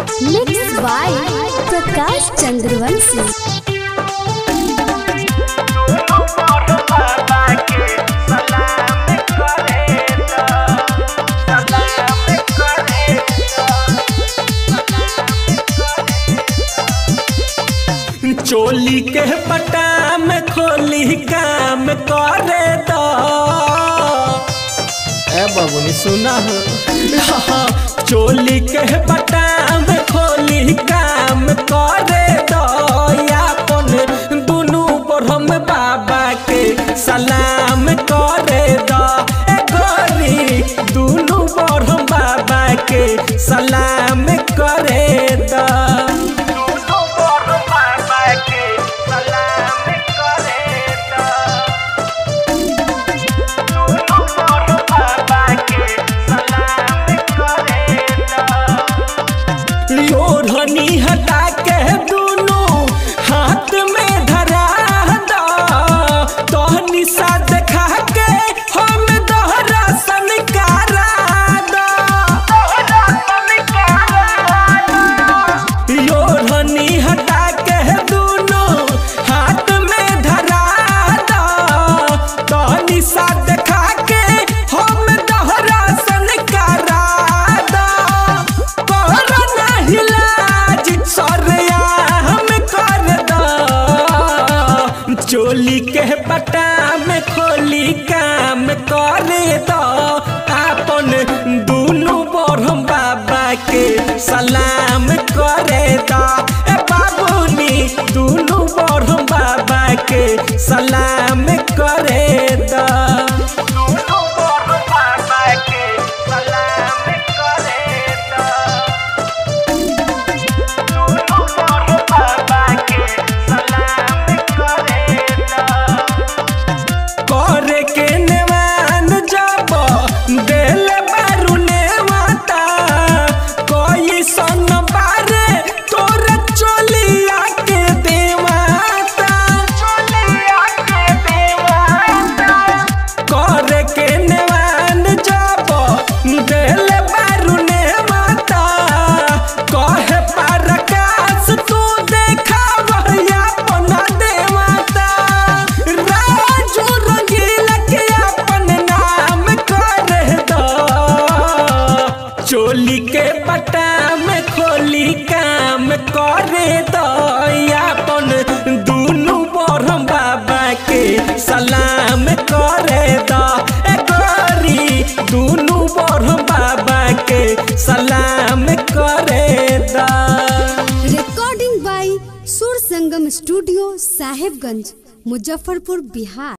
mix by Prakash Chandravanshi चोली के पटा में खोली काम करे दो ए बाबूनी सुना हो हाँ, चोली के पटा में खोली काम करे दो यापन दुनू ब्रह्म बाबा के सलाम करे दो ए गोरी दुनू ब्रह्म बाबा के सलाम करे दो ओढ़नी हटा के दोनों हाथ में धरा दो तोहनी सा देखा के हम दोहरा सनकारा दो ओढ़नी हटा के दोनों हाथ में धरा दो तोहनी सा देखा के हम दोहरा सनकारा दो कोरोना इलाज सरिया हम कर दो चोली के पटा में खोली काम कर दो अपन दुनू बरहम बाबा के सलाम करे दो ए बाबूनी दुनू बरहम बाबा के सलाम करे दो करे के नेवान जब दिल बारू नेवाता कोई सन बारे तोर चोलिया के देवाता करे के नेवान जब दिल बारू नेवाता कहे परकाश तू देखा वहिया अपना देवाता राजू रंगीला के अपन नाम कर दो चोली के पटा में खोली काम करे दो अपन दुनू बरहम बाबा के सलाम करे दो ए गोरी दुनू बरहम बाबा के सलाम करे दो recording by Sur Sangam studio Sahebganj Muzaffarpur Bihar